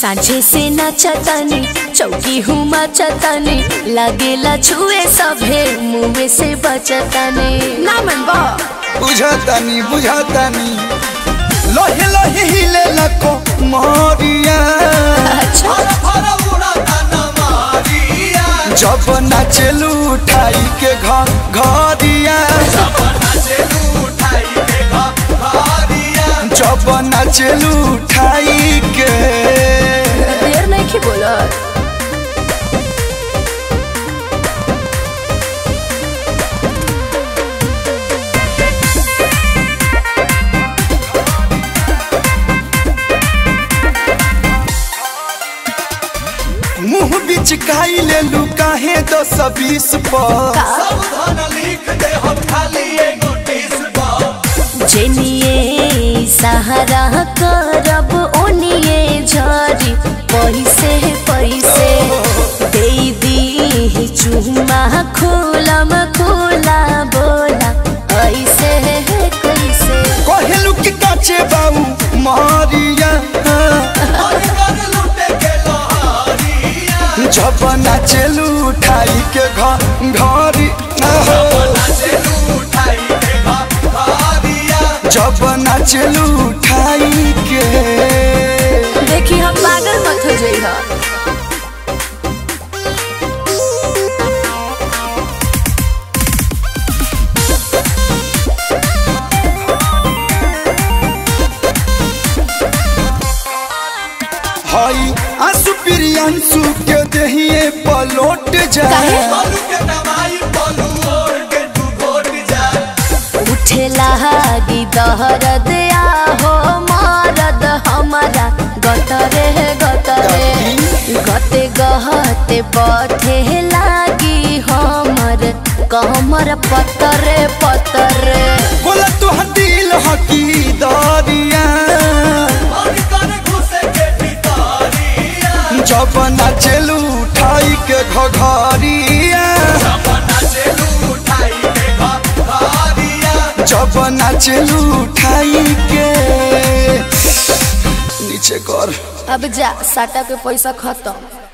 सांझे से नचतनी चौकी हूँ मचतनी लगेला छुए सभे मुँह से बचतनी ना मन बा बुझातानी बुझातानी लोहे लोहे हिले लको मोरिया अच्छा जब नाचलू उठाई के घर घरिया जब नाचलू उठाई के देर नहीं की बोलत मुंह बिच काई ले लू काहे दस बीस पर जेनिए सहारा करब ओनिए झरी पैसे पैसे दे दी चुमा खोलम खोला बोला ऐसे कैसे कहलू कि काचे बाऊ मारिया जब नाचलू उठाई के घर घरी जब नाचलू उठाई के देखी हम पागल मत हो जाइए हई आंसू प्रियांशु के दहिए पलोट जाए उठे लागी दहरद आहो मारद हमारा गतरे गतरे गते गहते पथे लागी हमर कमर पतरे पतरे बोला तू दिल हकी दरिया जब नाचलू उठाई के घघरिया जब नाचलू उठाई के नीचे कर अब जा साटा के पैसा खत्म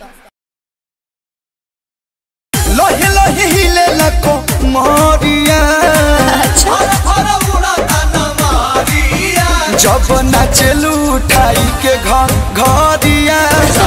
लोहे लोहे हिले लको मोरिया अच्छा जब नाचलू उठाई के घर घरिया